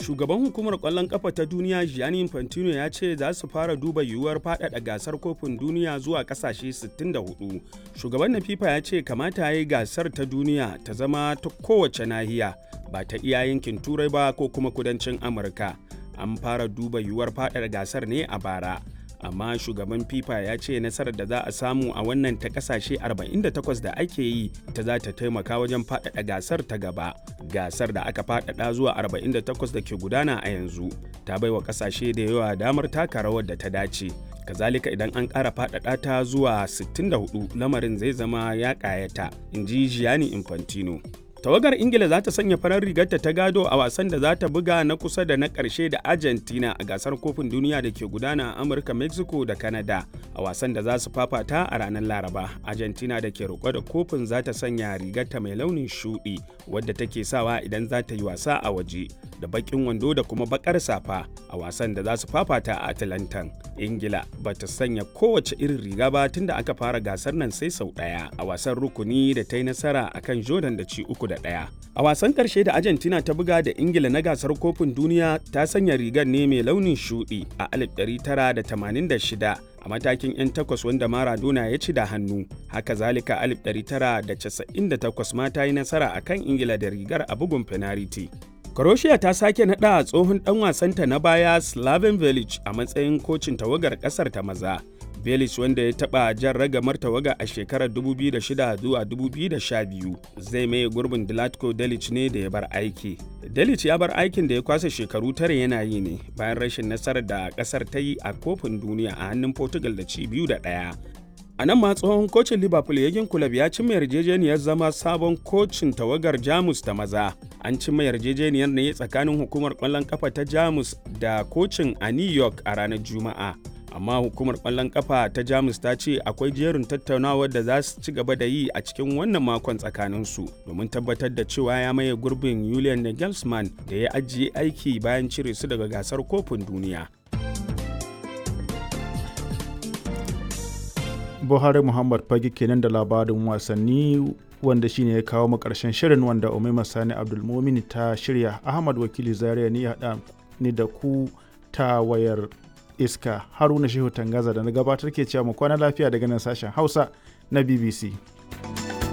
Shugaban hukumar ƙwallon ƙafa ta duniya Gianni Infantino ya ce za su fara duba yiwuwar faɗaɗa gasar kofin duniya zuwa ƙasashe 64. Shugaban na FIFA ya ce kamata ya yi gasar ta duniya ta zama ta kowace nahiya ba ta iya yankin Turai ba ko kuma kudancin Amurka. An fara duba yiwuwar faɗaɗa gasar ne a bara. amma shugaban fifa ya ce nasarar da za a samu a wannan ta kasashe 48 da ake yi ta za ta taimaka wajen faɗaɗa gasar ta gaba gasar da aka faɗaɗa zuwa 48 da ke gudana a yanzu ta baiwa kasashe da yawa damar taka rawar da ta dace kazalika idan an ƙara faɗaɗa ta zuwa 64 lamarin zai zama ya ƙayata in ji gianni infantino tawagar ingila za ta sanya farar rigarta ta gado a wasan da za ta buga na kusa da na ƙarshe da argentina a gasar kofin duniya da ke gudana a amurka mexico da canada a wasan da za su fafata a ranar laraba argentina da ke roƙo da kofin za ta sanya rigarta mai launin shuɗi wadda take sawa idan za ta yi wasa a waje da baƙin wando da kuma baƙar safa a wasan da za su fafata a atlantan ingila ba ta sanya kowace irin riga ba tunda aka fara gasar nan sai sau ɗaya a wasan rukuni da ta yi nasara akan jordan da ci uku da ɗaya. A wasan ƙarshe da Argentina ta buga da Ingila na gasar kofin duniya ta sanya rigar ne mai launin shuɗi a 1986 a matakin 'yan takwas wanda Maradona ya ci da hannu. Haka zalika 1998 ma ta yi nasara a kan Ingila da rigar a bugun fenariti. Croatia ta sake naɗa tsohon ɗan wasanta na baya Slaven Village a matsayin kocin tawagar ƙasar ta maza. Belic wanda ya taɓa jan ragamar tawaga a shekarar 2006 zuwa 2012 zai maye gurbin Dilatko Delic ne da ya bar aiki. Delic ya bar aikin da ya kwasa shekaru tare yana yi ne bayan rashin nasarar da ƙasar ta yi a kofin duniya a hannun Portugal da ci biyu da ɗaya. A nan ma tsohon kocin Liverpool Yagin Kulab ya cimma yarjejeniyar zama sabon kocin tawagar Jamus ta maza. An cimma yarjejeniyar ne tsakanin hukumar ƙwallon ƙafa ta Jamus da kocin a New York a ranar Juma'a. amma hukumar kwallon kafa ta jamus ta ce akwai jerin tattaunawar da za su ci gaba da yi a cikin wannan makon tsakaninsu domin tabbatar da cewa ya maye gurbin julian nagelsmann da ya ajiye aiki bayan cire su daga gasar kofin duniya buhari muhammad fage kenan da labarin wasanni wanda shine ya kawo mu karshen shirin wanda umaima sani abdulmumin ta shirya ahmad wakili zaria ni haɗa ni da ku ta wayar iska haruna shehu tangaza da na gabatar ke cewa mu kwana lafiya daga nan sashen hausa na bbc